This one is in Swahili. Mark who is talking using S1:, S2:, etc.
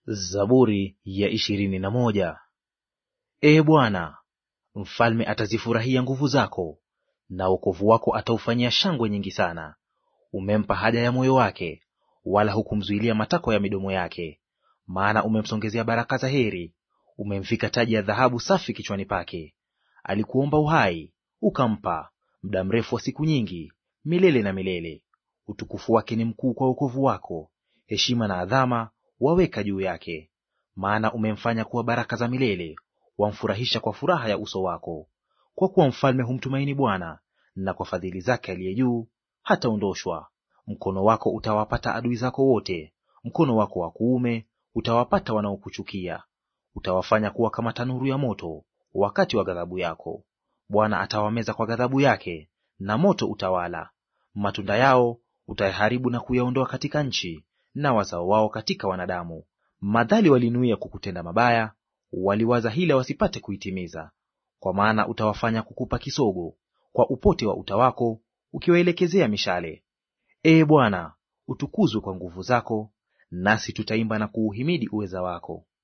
S1: Zaburi ya ishirini na moja. Ee Bwana, mfalme atazifurahia nguvu zako, na wokovu wako ataufanyia shangwe nyingi sana. Umempa haja ya moyo wake, wala hukumzuilia matakwa ya midomo yake. Maana umemsongezea baraka za heri, umemvika taji ya dhahabu safi kichwani pake. Alikuomba uhai, ukampa, muda mrefu wa siku nyingi, milele na milele. Utukufu wake ni mkuu kwa wokovu wako, heshima na adhama waweka juu yake. Maana umemfanya kuwa baraka za milele, wamfurahisha kwa furaha ya uso wako. Kwa kuwa mfalme humtumaini Bwana, na kwa fadhili zake aliye juu hataondoshwa. Mkono wako utawapata adui zako wote, mkono wako wa kuume utawapata wanaokuchukia. Utawafanya kuwa kama tanuru ya moto wakati wa ghadhabu yako. Bwana atawameza kwa ghadhabu yake, na moto utawala. Matunda yao utayaharibu na kuyaondoa katika nchi, na wazao wao katika wanadamu. Madhali walinuia kukutenda mabaya, waliwaza hila wasipate kuitimiza. Kwa maana utawafanya kukupa kisogo kwa upote wa uta wako, ukiwaelekezea mishale. Ee Bwana, utukuzwe kwa nguvu zako, nasi tutaimba na kuuhimidi uweza wako.